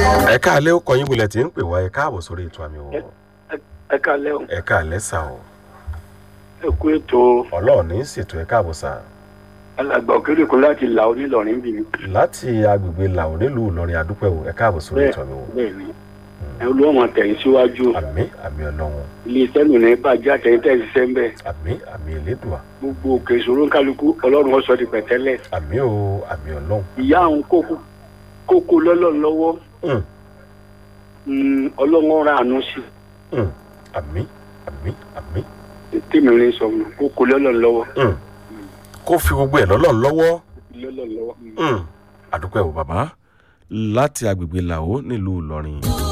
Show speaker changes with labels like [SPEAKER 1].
[SPEAKER 1] ẹ káàlẹ́ ó kọyìn bulẹ̀ tí ń pè wá ẹ káàbọ̀ sórí ètò àmì wọ̀
[SPEAKER 2] ẹ kalẹ́ o
[SPEAKER 1] ẹ káàlẹ́ sà o
[SPEAKER 2] ẹ kú ètò
[SPEAKER 1] ọlọ́run ní í ṣètò ẹ káàbọ̀ sà
[SPEAKER 2] alàgbà òkèrè kó láti là ó nílọrin bí mi.
[SPEAKER 1] láti agbègbè làwọn nílùú ìlọrin àdúpẹ́ o ẹ káàbọ̀ sórí ètò àmì wọ̀
[SPEAKER 2] bẹ́ẹ̀ ni ẹ olúwọ̀n tẹ̀yìn síwájú
[SPEAKER 1] àmì àmì ọlọ́run
[SPEAKER 2] ilé iṣẹ́ nù ní bàjẹ́ àtẹ̀yìn tẹ̀yìn ṣiṣẹ́ ń bẹ̀
[SPEAKER 1] àmì àmì elédùà
[SPEAKER 2] gbogbo òkè ìṣòro ń kálukú ọlọ́run ọ̀sọ́ di pẹ̀tẹ́lẹ̀
[SPEAKER 1] àmì o àmì ọlọ́run
[SPEAKER 2] ìyá àwọn kókó kókó lọ́lọ́run lọ́wọ́
[SPEAKER 1] Mm,
[SPEAKER 2] Mm, ọlọ́run ọ̀rọ̀ àánú sí
[SPEAKER 1] mm, àmì àmì àmì
[SPEAKER 2] tèmi ní sọ fún un, kókó lọ́lọ́run lọ́wọ́
[SPEAKER 1] Mm. kó fi gbogbo ẹ̀ lọ́lọ́run lọ́wọ́
[SPEAKER 2] lọ́lọ́run lọ́wọ́. Mm.
[SPEAKER 1] Mm. àdúpẹ́ o bàbá láti agbègbè làwọ̀ nílùú ìlọrin.